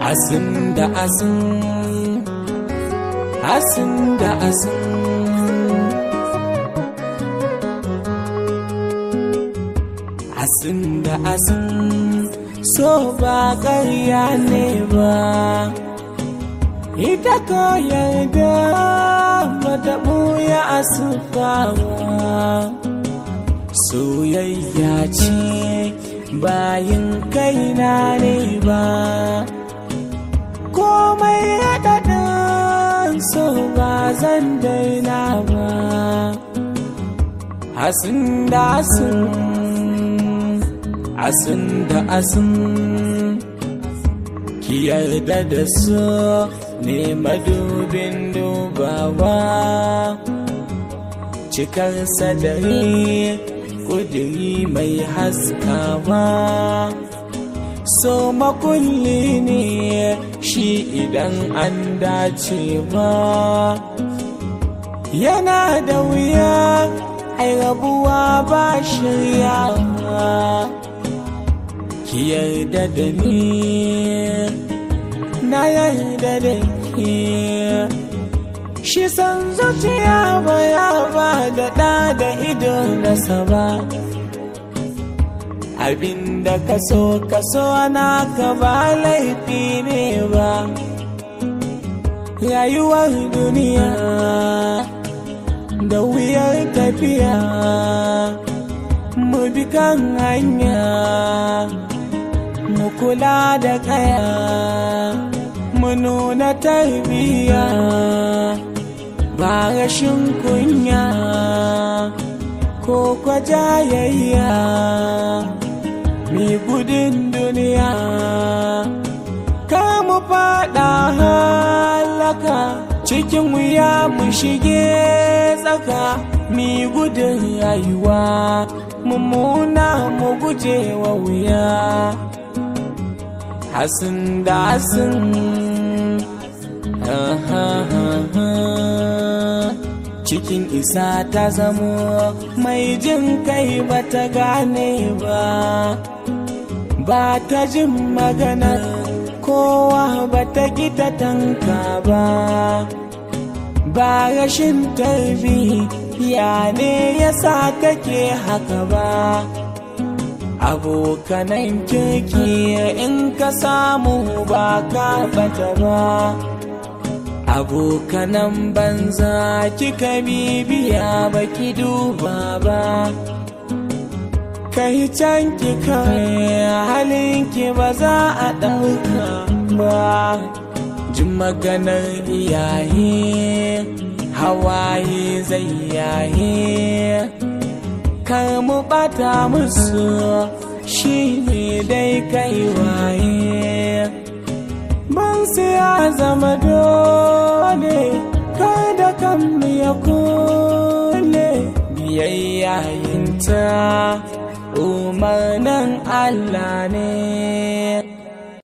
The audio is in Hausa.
asin da asin asin da asin asin da asin so ba ƙarya ne ba ita ko yarda bata ɓuya a ba soyayya ce bayin kaina ne ba komai raɗaɗin so ba zan daina ba asin da asin asin da asin ki yarda da su ne madubin dubawa cikar sadari kudiri mai haskawa so makulli ne shi idan an dace ba yana da wuya ai rabuwa ba shiryawa ki yarda da ni na yarda da ke shi san zuciya ba ya ba da ɗa da ido nasa ba abinda ka so ka so na ka ba laifi ne ba rayuwar duniya da wuyar tafiya mu bi kan hanya mu kula da kaya mu nuna tarbiyya ba rashin kunya ko kwajayayya mi gudun duniya kar mu fada halaka cikin wuya mu shige tsaka mi gudun rayuwa mummuna mu guje wa wuya hasin da hasin cikin isa ta zamo mai jin kai ba ta gane ba ba ta jin magana kowa ba ta ta tanka ba ba rashin tarbiya ne ya sa take haka ba abokanan kirki in ka samu ba ka bata ba abokanan banza kika bibiya baki duba ba kai can ki kai halinki ba za a ɗauka ba jin maganar iyaye hawaye zai yaye kar mu bata musu shi ne dai kai waye ban ya zama dole kada kan ya kule biyayya yinta umarnin Allah ne